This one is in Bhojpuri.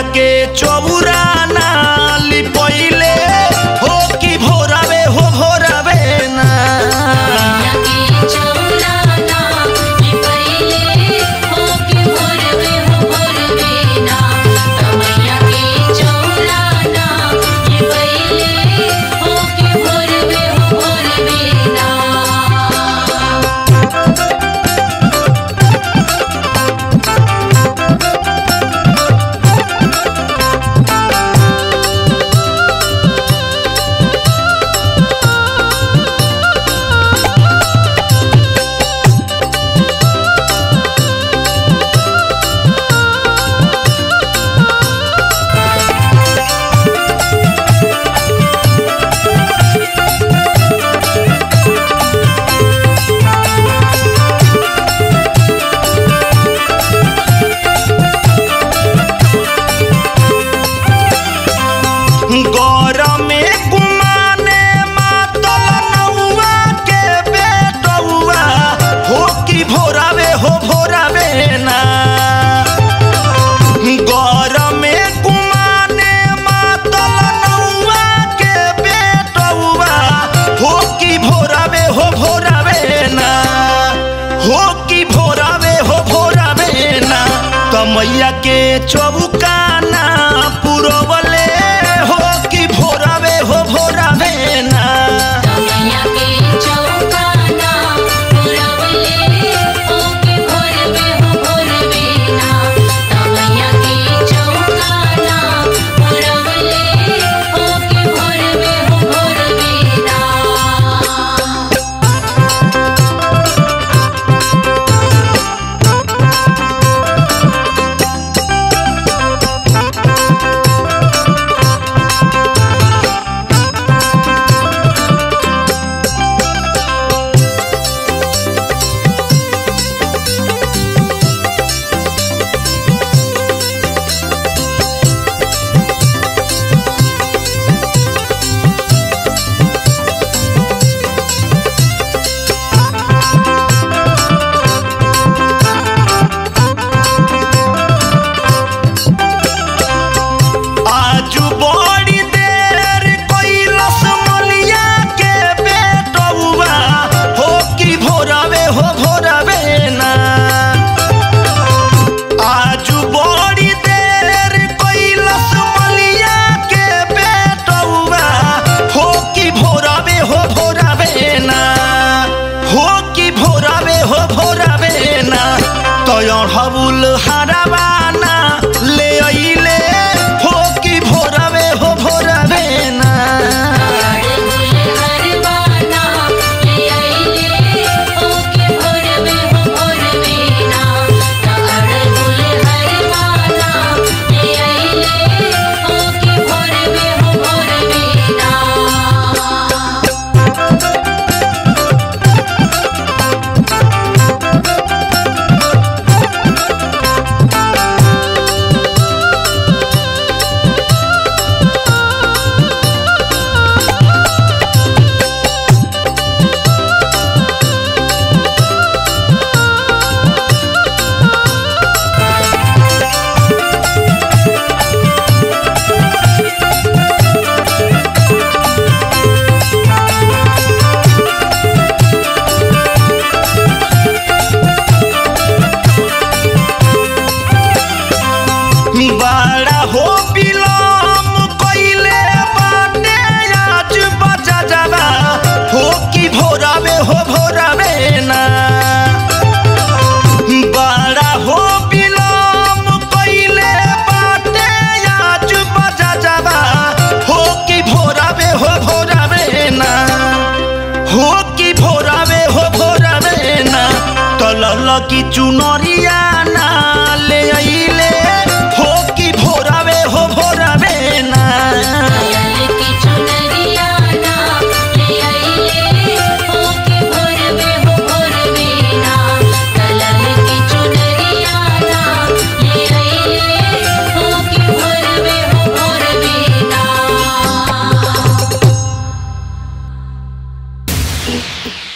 मैया के चौरा नाली पहिले हो कि भोरावे हो भोरावे ना मैया के चौराना ये पहिले हो के भोरवे हो भोरवे ना मैया के चौराना ये पहिले हो के भोरवे हो भोरवे ना गरमे कुमाने मातल नौआ के बेटौआ हो कि भोरावे हो भोरावे ना गरमे कुमाने मातल नौआ के बेटौआ हो कि भोरावे हो भोरावे ना हो कि भोरावे हो भोरावे ना कमैया के चौकाना पुरवले हो कि भोरावे हो भोरावे ना मैया के चौकाना पुरवले हो के भोरवे हो भोरवे ना मैया के चौकाना पुरवले हो के भोरवे हो भोरवे ना आजू बड़ी देर कैलस मलिया के बेटौआ हो कि भोरावे हो भोरावे ना आजू बड़ी देर कैलस मलिया के बेटौआ हो कि भोरावे हो भोरावे ना हो कि भोरावे हो भोरावे ना तयण हबुल हरावाना ले अइले हो कि भोरावे हो भोरावे ना हरवाना ले आइले हो के भोरवे हो भोरवे ना अड़गुल हरवाना ले आइले हो के भोरवे हो भोरवे ना बड़ा हो बिलम कइले बाटे आज बजा जावा हो कि भोरावे हो भोरावे ना बड़ा हो बिलम कइले बाटे आज बजा जावा हो कि भोरावे हो भोरावे ना हो कि भोरावे हो भोरावे ना तलल की चुनरिया ना ले अइले हो कि भोरावे हो भोरावे ना लाल की चुनरिया ना ले आइले हो के भोरवे हो भोरवे ना लाल की चुनरिया ना ले आइले हो के भोरवे हो भोरवे ना